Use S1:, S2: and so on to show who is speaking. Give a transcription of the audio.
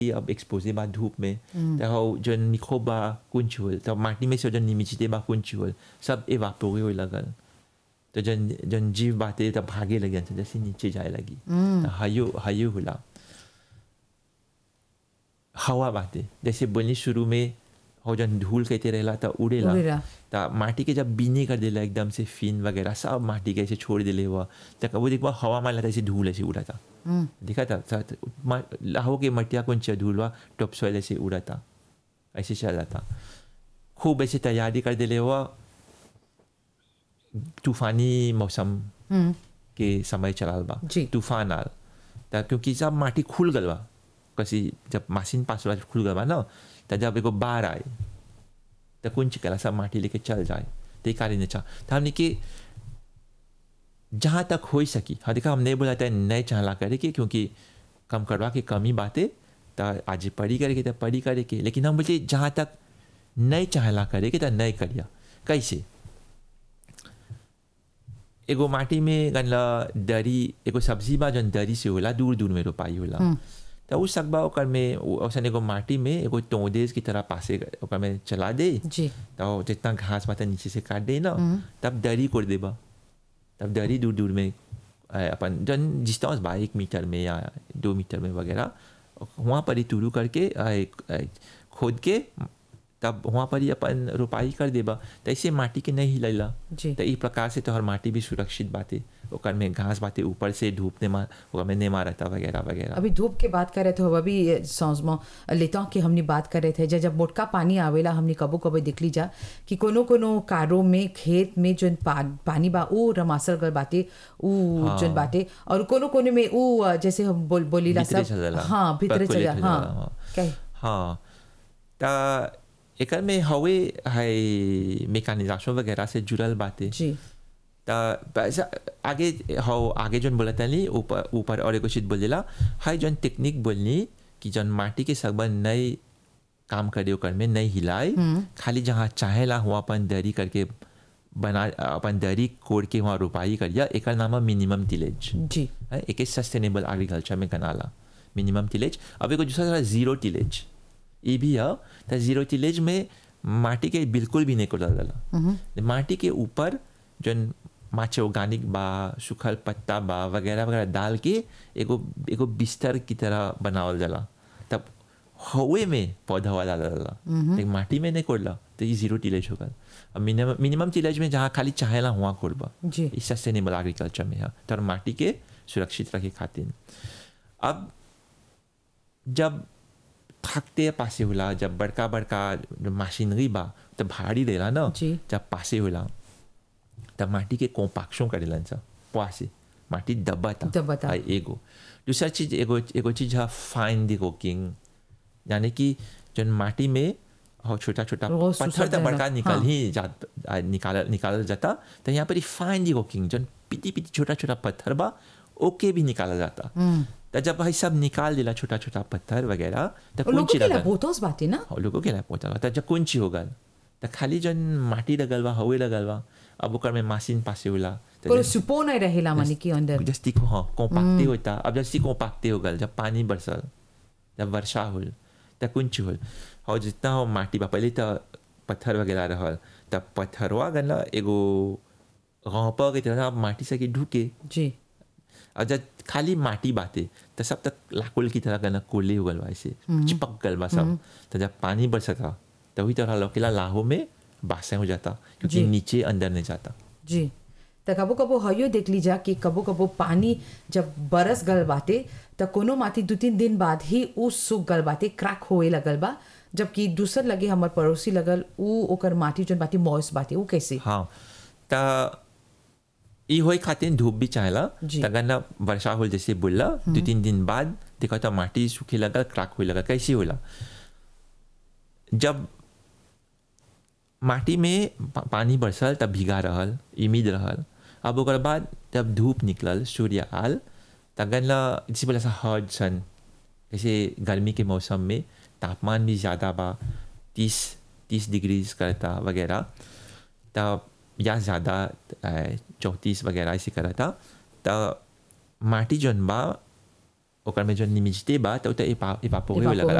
S1: अब एक्सपोजे बा धूप में त हौ जन मिक्रोब बा कुंच होल त माटी में से जन निमिचिते बा कुंच होल सब एवापोरे होए लगल तो जन जन जीव बाते तब भागे लगे तो जैसे नीचे जाए लगी त हयो हयो होला हवा बाते जैसे बोलनी शुरू में हो जन धूल कहते रहला त उड़ेला
S2: उड़ेला।
S1: त माटी के जब बीने कर देला एकदम से फिन वगैरह सब माटी के ऐसे छोड़ देले हुआ त वो देखबा हवा में लगा ऐसे धूल ऐसे उड़ा था देखा था साथ मा- लाहो के मटिया कौन चा धूल हुआ टॉप सॉइल ऐसे उड़ा था ऐसे चला था खूब ऐसे तैयारी कर देले हुआ तूफानी मौसम के समय चलाल बा
S2: जी।
S1: तूफान आल त क्योंकि सब माटी खुल गल बा कसी जब मशीन पास वाला खुल गल बा ना त जब एगो बाढ़ आए त कुंच कला सब माटी लेके चल जाए ते कारण अच्छा त हमने के जहाँ तक हो सकी हाँ देखा हम नहीं बोला था नहीं चाहला करे के क्योंकि कम करवा के कमी बातें त आज पढ़ी करे के त पढ़ी करे के लेकिन हम बोलते जहाँ तक नहीं चाहला करे के त नहीं करिया कैसे एगो माटी में गनला दरी एगो सब्जी बा जन दरी से होला दूर दूर में रोपाई होला त उ सकबा ओकर में औसन एगो माटी में एगो तोदेस की तरह पासे ओकर में चला दे
S2: जी
S1: तो जितना घास पाता नीचे से काट दे ना तब दरी कोड़ देबा तब दरी दूर दूर में अ, अपन जन डिस्टेंस बा एक मीटर में या दो मीटर में वगैरह वहाँ पर ही तुरू करके अ, एक, अ, खोद के तब वहाँ पर ही अपन रोपाई कर देबा तो ऐसे माटी के नहीं हिलैला
S2: जी
S1: तो ई प्रकार से तोहर माटी भी सुरक्षित बाते ओकर में घास बाते ऊपर से धूप ने मार ओकर में नहीं मारता वगैरह वगैरह
S2: अभी धूप के बात कर रहे थे अभी सॉन्स में लेता कि हमने बात कर रहे थे जब जब मोटका पानी आवेला हमने कबो कबो देख ली जा कि कोनो कोनो कारों में खेत में जो पा, पानी बा ऊ रमासर गल बाटे ऊ
S1: हाँ।
S2: जोन बाटे और कोनो कोनो में ऊ अ, जैसे हम बोल बोलीला
S1: भीतरे
S2: सब
S1: चल जाला।
S2: हाँ भीतरे चल
S1: Percolate
S2: जा
S1: हो जाला,
S2: हाँ
S1: हाँ।
S2: कहे
S1: हाँ त एकर में हवे है मेकानिजाशन वगैरह से जुड़ल बातें
S2: जी
S1: त पैसा आगे हो आगे जन बोला तनी ऊपर ऊपर और एगो चीज बोलेला हाई जन टेक्निक बोलनी कि जन माटी के सकबन नई काम करे ओकर में नहीं हिलाए खाली जहाँ चाहेला हुआ अपन दरी करके बना अपन दरी कोड़ के वहाँ रोपाई करिया एकर नाम है मिनिमम टिलेज
S2: जी
S1: है एक सस्टेनेबल एग्रीकल्चर में कनाला मिनिमम टिलेज अब एगो दूसरा तरह जीरो टिलेज ये भी है तो जीरो टिलेज में माटी के बिल्कुल भी नहीं कोड़ा जाला माटी के ऊपर जन माचे ऑर्गेनिक बा सूखल पत्ता बा वगैरह वगैरह डाल के एगो एगो बिस्तर की तरह बनावल जाला तब हवे में पौधा वाला डाला लेकिन माटी में नहीं कोड़ला तो ये जीरो टिलेज होगा अब मिनिमम मिनिमम टिलेज में जहाँ खाली चाहेला हुआ कोड़बा
S2: जी
S1: ई सस्टेनेबल एग्रीकल्चर में है तर माटी के सुरक्षित रखे खातिर अब जब थकते पासे होला जब बड़का बड़का मशीनरी बा तब भारी देला ना
S2: जी।
S1: जब पासे होला तब माटी के कोम्पाक्शन करेलन सा पासे माटी दबाता
S2: दबाता।
S1: आ, एगो दूसरा चीज एगो एगो चीज है फाइन दी कुकिंग यानी कि जन माटी में हो छोटा छोटा
S2: रोज
S1: पत्थर
S2: सुखा
S1: तो बड़का
S2: जाएगा।
S1: निकल
S2: हाँ।
S1: ही जा आ, निकाल निकाला जाता तो यहाँ पर फाइन दी कुकिंग जन पिटी पिटी छोटा छोटा पत्थर बा ओके भी निकाला जाता तो जब भाई सब निकाल दिला छोटा छोटा पत्थर वगैरह तो
S2: और लोगों
S1: कुंची
S2: के
S1: लगल
S2: बोतोस बाटे ना
S1: और लोगों के लिए पहुंचा तो जब कुंची हो गल तो खाली जन माटी लगल बा हवे लगल बा अब ओकर में मशीन पासे होला तो
S2: कोनो
S1: जन-
S2: सुपो नहीं रहेला माने कि अंदर
S1: जस्ती को हाँ कोम्पाक्टे होता अब जस्ती कोम्पाक्टे हो गल जब पानी बरसल जब वर्षा होल तब कुंच होल और जितना हो माटी बा पहले तो पत्थर वगैरह रहल तब पत्थरवा गनला एगो गौपा के तरह अब माटी से के ढुके
S2: जी
S1: और जब खाली माटी बाते तो सब तक लाकुल की तरह गना कोले हो गल बा ऐसे चिपक गल बा सब तो जब पानी बरसता तभी तरह लौकेला लाहो में बासे हो जाता क्योंकि
S2: जी।
S1: नीचे अंदर नहीं जाता
S2: जी त कबो कबो हयो देख लीजा कि कबो कबो पानी जब बरस गल बाटे त कोनो माटी दू तीन दिन बाद ही ऊ सूख गल बाटे क्रैक होए लगल बा जबकि दूसर लगे हमर पड़ोसी लगल ऊ ओकर माटी जोन बाटी मॉइस बाटे ऊ कैसे
S1: हाँ त ई होई खातिर धूप भी चाहेला
S2: जी।
S1: तगर ना वर्षा होल जैसे बोलला दो तीन दिन बाद देखा तो माटी सूखे लगा क्रैक होए लगा कैसे होला जब माटी में पा- पानी बरसल तब भीगा रहल इमिद रहल अब ओकर बाद जब धूप निकलल सूर्य आल तगन ला जैसे बोला सा हर्ड सन जैसे गर्मी के मौसम में तापमान भी ज़्यादा बा तीस तीस डिग्रीज करता वगैरह तब या ज़्यादा चौंतीस वगैरह ऐसे करा था तब माटी जौन बा ओकर में जो निमिजते बा तो इवापोरे
S2: Evapore
S1: लगला